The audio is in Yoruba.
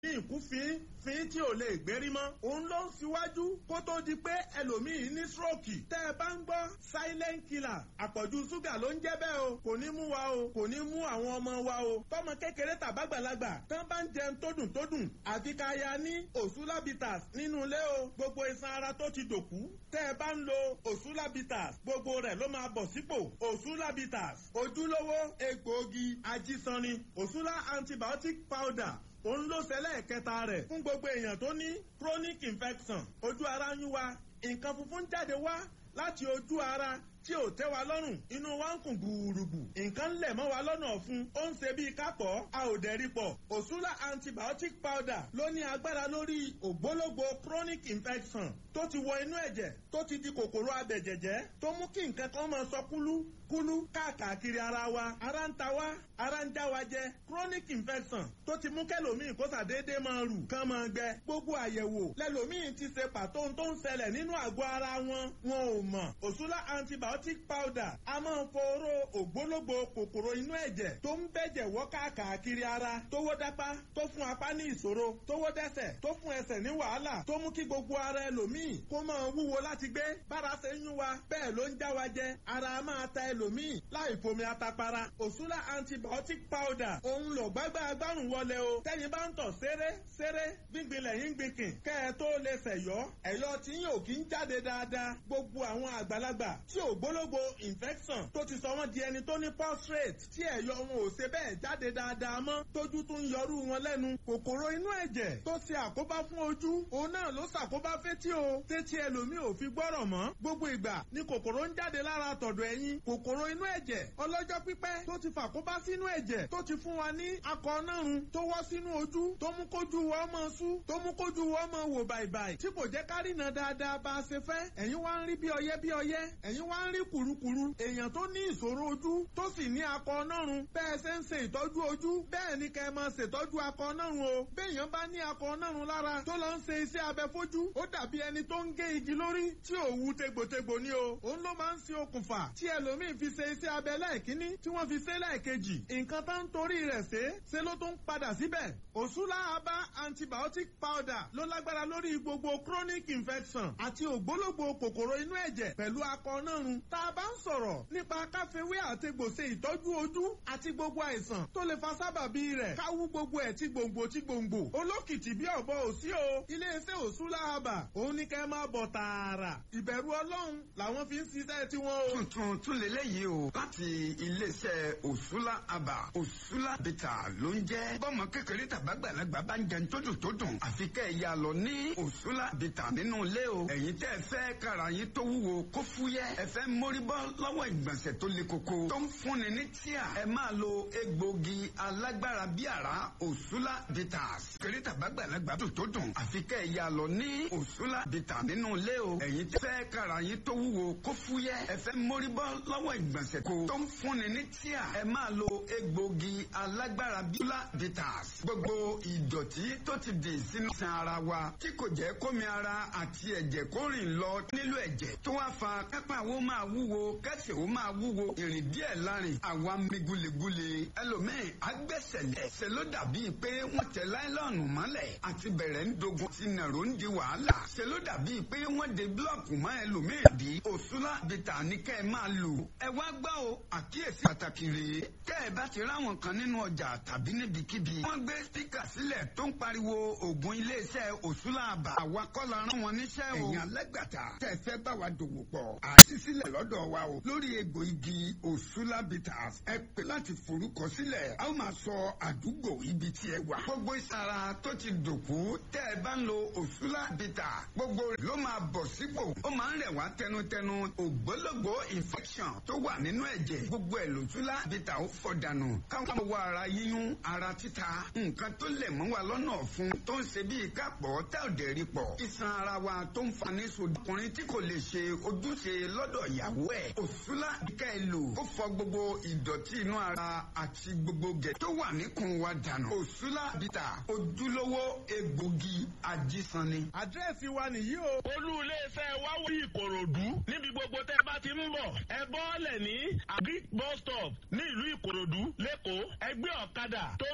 ìkúfin fín tí ò lè gbérí mọ́. òun ló ń síwájú kó tó di pé ẹlòmíì ní stroke. tẹ́ ẹ bá ń gbọ́ silent killer àpọ̀jù ṣúgà ló ń jẹ́ bẹ́ẹ̀ o kò ní mú wa o kò ní mú àwọn ọmọ wa o. tọmọ kékeré tàbágbàlagbà tán bá ń jẹun tó dùn tó dùn àfi ká ya ní òṣùlábìtàs nínú ilé o gbogbo iṣan ara tó ti dòkú. tẹ́ ẹ bá ń lo òṣùlábìtàs gbogbo rẹ̀ ló máa bọ̀ sípò òṣùlábìtàs ojúlówó egbòogi ajísanni òṣùlá antibiotic powder òun ló ṣẹlẹ̀ kẹta rẹ̀ fún gbogbo èèyàn tó ní chronic infection ojú ara ń yún wa nǹkan funfun jáde wá láti ojú ara tí ò tẹ́ wa lọ́rùn inú wa ń kùn gbùrùgbù nǹkan ń lẹ̀ mọ́ wa lọ́nà ọ̀fun ó ń ṣe bíi kápọ̀ a ò dẹ̀rí pọ̀ òṣùlá antibiotic powder ló ní agbára lórí ògbólógbò chronic infection tó ti wọ inú ẹ̀jẹ̀ tó ti di kòkòrò abẹ̀jẹ̀jẹ̀ tó mú kí nǹkan kan máa sọ kúlú kúlú káàkiri ara wa ara ń ta wa ara ń já wa jẹ chronic infection tó ti mú kẹlòmíì kó sàdédé máa rù kán máa gbẹ gbogbo àyẹ̀wò lẹlòmíì ti ṣe pàtó tó ń ṣẹlẹ̀ nínú àgọ́ ara wọn wọn ò mọ̀ òṣùlá antibiotic powder a máa ń foró ògbólógbò kòkòrò inú ẹ̀jẹ̀ tó ń bẹ̀jẹ̀ wọ́ káàkiri ara tó wó dápá tó fún apá ní ìṣòro tó wó dẹ́sẹ̀ tó fún ẹsẹ̀ ní wàhálà tó mú kí gbogbo ara ẹlòmíì kó máa wúwo láti gbé bára ṣe ń yún wa bẹ́ẹ̀ ló ń já wa jẹ ara máa ta ẹlòmíì láì fomi atapara òṣùlá antibiotic powder òun lò gbágbá agbárùn wọlé o tẹ́yin bá ń tọ̀ ṣeré ṣeré gbíngbin lẹ́yìn gbìnkìn kẹ́ ẹ tó lè ṣẹ̀yọ́ ẹ̀yọ́ tí yóò kí ń jáde dáadáa gbogbo àwọn àgbàlagbà tí ò gbólógbò infection tó ti sọ wọ́n di ẹni tó ní prostate tí ẹ̀yọ́ wọn ò ṣe bẹ́ẹ̀ jáde dáadáa mọ́ tójú tún ń yọrú wọn lẹ́nu kòkòrò inú ẹ̀jẹ̀ tó ṣe àkóbá fún ojú òun náà ló ṣàkóbá fétí o tétí ẹlòmíì ò fi gbọ́rọ̀ mọ́ gbogbo ìgbà ni kòkòrò ń jáde lára tọ̀dọ̀ ẹ̀yìn kòkòrò inú ẹ̀jẹ̀ ọlọ́jọ́ pípẹ́ tó ti fàkóbá sínú ẹ̀jẹ̀ tó ti fún wa ní akọ nárun tó wọ́ sínú ojú tó mú kójú wọ́ mọ́ sú tó mú kójú wọ́ mọ́ wò bàìbàì tí kò jẹ́ kárìnà dáadáa bá a ṣe fẹ́ ẹ̀yin wá ń rí bí ọyẹ́ bí ọyẹ́ ẹ̀yin wá ń rí kùrukùru èèyàn tó ní ìṣòro ojú tó sì ní akọ nárun bẹ́ẹ̀ ṣe ń ṣe ìtọ́jú ojú bẹ́ẹ̀ ni kẹ́ ẹ máa ṣètọ́jú akọ nárun o béèyàn bá ní akọ nárun lára tó lọ ń ṣe iṣẹ́ abẹ fojú ó dàbí ẹni tó ń gé igi lórí tí ò wu tegbòtegbò ni o òun ló máa ń ṣe okùnfà tí ẹlòmíín fi ṣe iṣẹ́ abẹ lẹ́ẹ̀kínní tí wọ́n fi ṣe lẹ́ẹ̀kejì nǹkan tó ń torí rẹ̀ ṣe ṣe ló tún padà síbẹ̀ òṣùlá abá antibiotic powder ló lágbára lórí gbogbo chronic infection àti ògbólógbò kòkòrò inú ẹ̀jẹ̀ pẹ̀lú akọ nárun tá a bá ń sọ̀rọ̀ nípa káfíwé àtegbò ṣe ìtọ́jú ojú àti gbogbo àìsàn tó lè fa sábàbí rẹ̀ káwú gbogbo ẹ̀ tí gbòǹgbò tí gbòǹgbò olókìtì bí ọ̀bọ òsí o iléeṣẹ́ òṣùlá abà òun ní kẹ́ máa bọ̀ tààrà ìbẹ̀rù ọlọ́run làwọn fi ń ṣiṣẹ́ tiwọn o. tuntun tún lélẹ́yìí o láti iléeṣẹ́ òṣùlá abà òṣùlá bìtà ló ń jẹ́ bọ́mọ kékeré tàbágbàlagbà bá ń jẹun tódùn tódùn àfi kẹ́ ẹ̀ yà lọ ní òṣùlá bìtà nínú ilé o ẹ̀yin tẹ́ ẹ fẹ́ kára yín tó wúwo kó fúyẹ́ ẹ fẹ́ mórí bọ́ lọ́wọ́ ìgbọ̀nsẹ̀ tó le koko tó ń fúnni ní tíà ẹ máa lo egbògi alágbára bí àrá òṣùlá bitters kéré tàbágbàlagbà tó tó dùn àfi kẹ́ ẹ̀ yà lọ ní òṣùlá bitters nínú ilé o ẹ̀yin tẹ́ fẹ́ kára yín tó wúwo kó fúyẹ́ ẹ fẹ́ mórí bọ́ lọ́wọ́ ìgbọ̀nsẹ̀ ko tó ń fúnni ní tíà ẹ máa lo egbògi alágbára bí òṣùlá bitters gbogbo ìdọ̀tí tó ti dì sínú san ara wa tí kò jẹ́ kómi ara àti ẹ̀jẹ̀ kó rìn lọ nílò ẹ̀jẹ̀ tó wá fa kápá wo máa wúwo kẹsẹ̀ wo máa wúwo ìrìn díẹ̀ lárin àwa mi gulegule ẹlòmíì agbẹ́sẹ̀lẹ̀ ṣe ló dàbí pé wọ́n tẹ láìlọ́ọ̀nù mọ́lẹ̀ àti bẹ̀rẹ̀ ń dogun ti nàró ń di wàhálà ṣe ló dàbí pé wọ́n de búlọ̀kù mọ́ ẹlòmíì bí òṣùlá bìtà ní kẹ́ ẹ máa lò ẹ wá gbọ́ o àkíyèsí pàtàkì rèé tẹ́ ẹ bá ti ráwọn kan nínú ọjà tàbí níbikíbi wọ́n gbé spíkà sílẹ̀ tó ń pariwo ògùn iléeṣẹ́ òṣùlá àbà àwa kọ́ la rán wọn níṣẹ́ o ẹ̀yin alẹ́gbàtà tẹ́ ẹ fẹ́ bá wa dòwò pọ̀ àti sílẹ̀ lọ́dọ̀ wa o lórí egbò igi òṣùlá bitters ẹ pè láti forúkọ sílẹ̀ a ó máa sọ àdúgbò ibi tí ẹ wà. gbogbo ìsara tó ti dòkú tẹ́ ẹ bá ń lo òṣùlá bitters gbogbo rẹ̀ ló máa bọ̀ sípò ó máa ń rẹ̀ wá tẹnutẹnu ògbólógbò infection tó wà nínú ẹ̀jẹ̀ gbogbo ẹ̀ lòṣùlá bitters ó fọ̀ dànù káwọn wọ ara yíyún ara títa nǹkan tó lè mú wa lọ́nà ọ̀fun tó ń ṣe bíi kápọ̀ tẹ́ ò dẹ̀ rí pọ̀ iṣan ara wa tó ń fa ní sodọkùnrin tí kò lè ṣe ojúṣe lọ́dọ̀ ìyàwó ẹ̀ òṣùlá ká ẹ lò ó fọ gbogbo ìdọ̀tí inú ara àti gbogbo gẹ̀ tó wà níkùn wa dànù òṣùlá bìtà ojúlówó egbògi ajísanni. àdírẹ́sì wa nìyí o. olú iléeṣẹ́ wa wí ìkòròdú níbi gbogbo tẹ́ ẹ bá ti ń bọ̀ ẹ bọ́ọ̀lẹ̀ ní agric bus stop ní ìlú ìkòròdú lẹ́kọ̀ọ́ ẹgbẹ́ ọ̀kadà tó